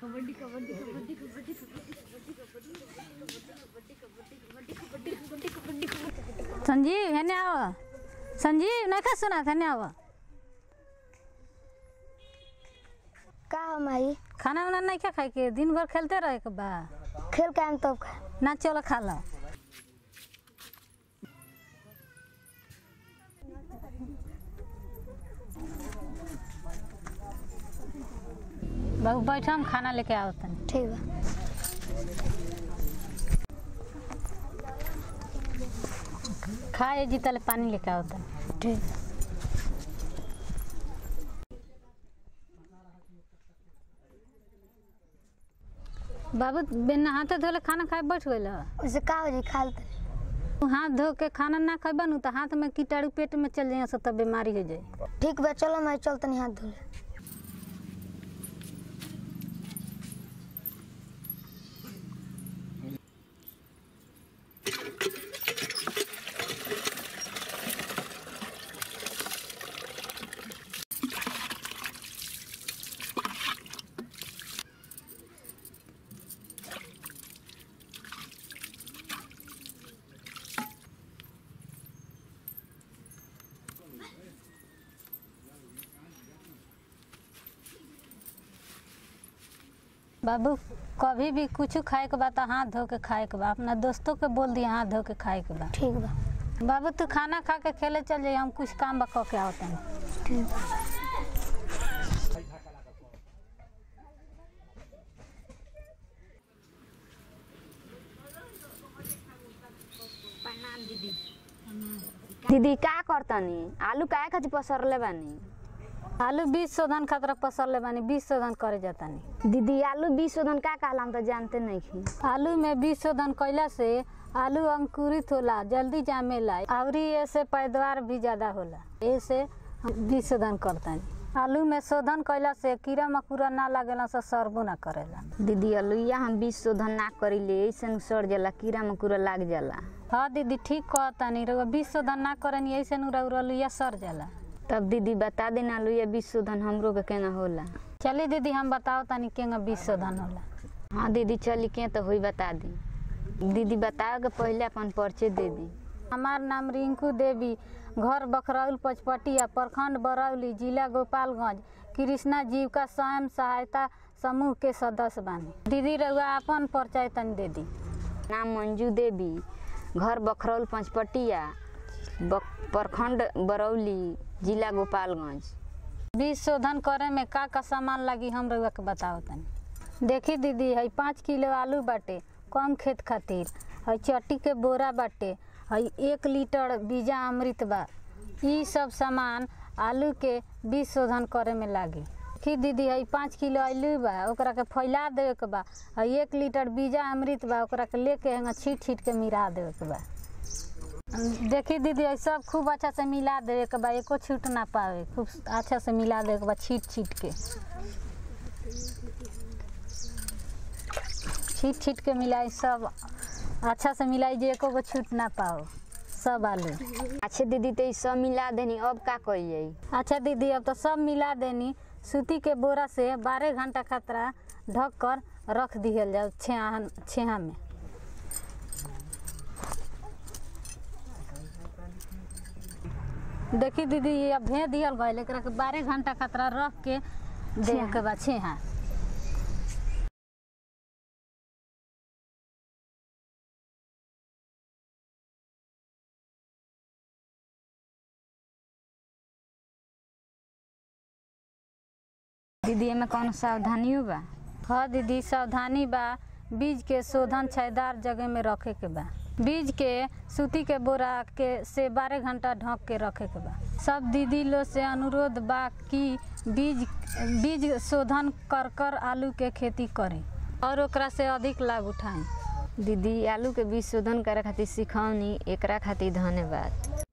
संजीव हेने आव संजीव नहीं खा सुना हेने आव का हो माई खाना वाना नहीं खा खाए के दिन भर खेलते रहे के बा खेल के आएम तब खा ना चलो खा लो बाबू बैठो हम खाना लेके आओ तनी ठीक बा खाए जी तले पानी लेके आओ तनी ठीक बाबू बिना हाथे धोले खाना खाए बैठ गइल उसे का हो जी खा लेते हाथ धो के खाना ना खाए बनू तो हाथ में कीटाणु पेट में चल जाए सब तब बीमारी हो जाए ठीक बा चलो माई चल तनी हाथ धो ले बाबू कभी भी कुछ खाए के बा तो हाथ धो के खाए के बा अपना दोस्तों के बोल दिया हाथ धो के खाए के बा ठीक बा बाबू तू खाना खा के खेले चल जाइए हम कुछ काम बा कह के आओ तनी ठीक बा दीदी का करतनी आलू काहे खातिर पसरले बानी आलू बीज शोधन खातिर पसरले बानी बीज शोधन करे जातानी दीदी आलू बीज शोधन का कहला हम तो जानते नहीं खी आलू में बीज शोधन कैला से आलू अंकुरित होला जल्दी जामेला और ऐसे पैदावार भी ज्यादा होला ऐसे हम बीज शोधन करतानी आलू में शोधन कैला से कीड़ा मकोड़ा ना लागेला से सरबो ना करेला दीदी अलुइया हम बीज शोधन ना करीले ऐसे सड़ जाला कीड़ा मकोड़ा लाग जाला हाँ दीदी ठीक कहतानी रउआ बीज शोधन ना करनी ऐसे नु रउआ लुइया सर जाला तब दीदी बता देना अलुइया बीज शोधन हमरो के केना होला चलिए दीदी हम बताओ तनी केंगा बीज शोधन होला हाँ दीदी चली के तो हुई बता दी दीदी बताओ के पहले अपन परिचय दे दी हमार नाम रिंकू देवी घर बखरौल पचपटिया प्रखंड बरौली जिला गोपालगंज कृष्णा जीविका स्वयं सहायता समूह के सदस्य बानी दीदी रउआ अपन परिचय तनी दे दी नाम मंजू देवी घर बखरौल पंचपटिया बक- प्रखंड बरौली जिला गोपालगंज बीज शोधन करे में का का सामान लगी हम रउआ के बताओ तनी देखी दीदी है पाँच किलो आलू बाटे कम खेत खातिर है चट्टी के बोरा बाटे है एक लीटर बीजा अमृत बा ई सब सामान आलू के बीज शोधन करे में लागी देखी दीदी है पाँच किलो आलू बा ओकरा के फैला देवे के बा है एक लीटर बीजा अमृत बा ओकरा के लेके हेंगा छीट छीट के मिला देवे के बा देखी दीदी ये सब खूब अच्छा से मिला देवे के बा एको छूट ना पावे खूब अच्छा से मिला देवे के बा छीट छीट के छीट छीट के मिलाई सब अच्छा से मिलाई जे एको गो छूट ना पाओ सब आलू अच्छा दीदी तो ई सब मिला देनी अब का करिए अच्छा दीदी अब तो सब मिला देनी सूती के बोरा से बारह घंटा खतरा ढक कर रख दिहल जाओ छेहा छेहा में देखी दीदी ये अब भेज दिहल गए एकरा के बारह घंटा खतरा रख के दे के बाद छेहा दीदी एमे कौन सावधानियों बा हाँ दीदी सावधानी बा बीज के शोधन छायेदार जगह में रखे के बा बीज के सूती के बोरा के से बारह घंटा ढक के रखे के बा सब दीदी लोग से अनुरोध बा कि बीज बीज शोधन कर कर आलू के खेती करें और ओकरा से अधिक लाभ उठाएं दीदी आलू के बीज शोधन करे खातिर सिखौनी एकरा खातिर धन्यवाद